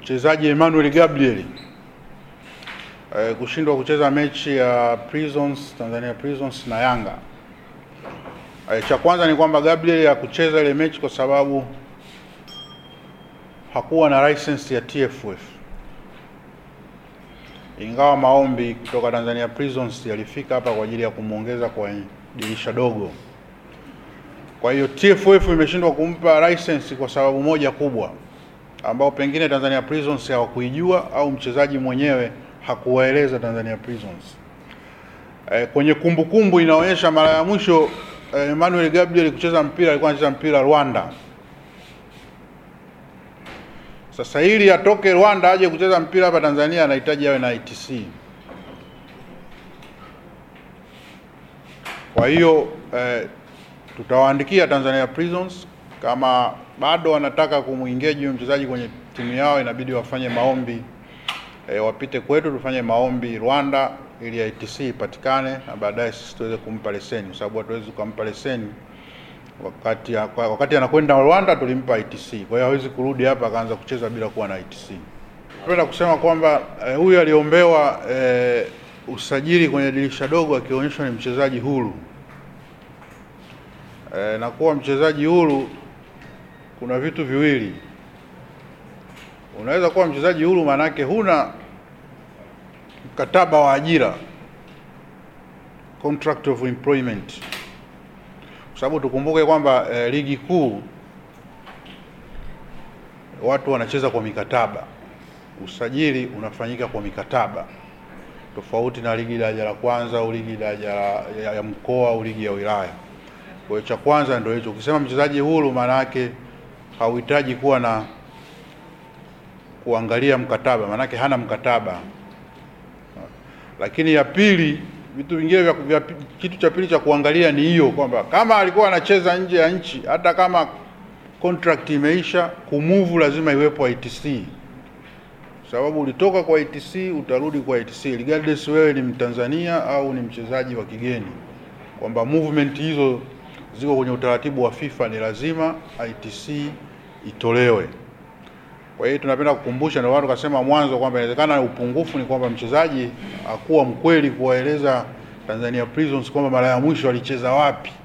mchezaji Emmanuel Gabriel eh, kushindwa kucheza mechi ya Prisons Tanzania Prisons na Yanga. Eh, cha kwanza ni kwamba Gabriel hakucheza ile mechi kwa sababu hakuwa na license ya TFF, ingawa maombi kutoka Tanzania Prisons yalifika hapa kwa ajili ya kumwongeza kwa dirisha dogo. Kwa hiyo TFF imeshindwa kumpa license kwa sababu moja kubwa, ambao pengine Tanzania Prisons hawakuijua au mchezaji mwenyewe hakuwaeleza Tanzania Prisons. E, kwenye kumbukumbu kumbu inaonyesha mara ya mwisho e, Emmanuel Gabriel kucheza mpira alikuwa anacheza mpira Rwanda. Sasa ili atoke Rwanda aje kucheza mpira hapa Tanzania anahitaji awe na ITC. Kwa hiyo eh, tutawaandikia Tanzania Prisons kama bado wanataka kumuengage huyo mchezaji kwenye timu yao, inabidi wafanye maombi eh, wapite kwetu tufanye maombi Rwanda ili ITC ipatikane na baadaye sisi tuweze kumpa leseni, kwa sababu hatuwezi kumpa leseni wakati wakati anakwenda Rwanda tulimpa ITC. Kwa hiyo hawezi kurudi hapa akaanza kucheza bila kuwa na ITC. Napenda kusema kwamba eh, huyu aliombewa eh, usajili kwenye dirisha dogo akionyeshwa ni mchezaji huru e, na kuwa mchezaji huru kuna vitu viwili. Unaweza kuwa mchezaji huru, maanake huna mkataba wa ajira, contract of employment, kwa sababu tukumbuke kwamba e, ligi kuu watu wanacheza kwa mikataba. Usajili unafanyika kwa mikataba tofauti na ligi daraja la kwanza au ligi daraja ya, ya mkoa au ligi ya wilaya. Kwa hiyo cha kwanza ndio hicho. Ukisema mchezaji huru, maana yake hauhitaji kuwa na kuangalia mkataba, maana yake hana mkataba. Lakini ya pili, vitu vingine vya, vya kitu cha pili cha kuangalia ni hiyo kwamba kama alikuwa anacheza nje ya nchi, hata kama contract imeisha, kumove lazima iwepo ITC sababu ulitoka kwa ITC utarudi kwa ITC regardless wewe ni Mtanzania au ni mchezaji wa kigeni, kwamba movement hizo ziko kwenye utaratibu wa FIFA, ni lazima ITC itolewe. Kwa hiyo tunapenda kukumbusha, ndio watu kasema mwanzo kwamba inawezekana upungufu ni kwamba mchezaji hakuwa mkweli kuwaeleza Tanzania Prisons kwamba mara ya mwisho alicheza wapi.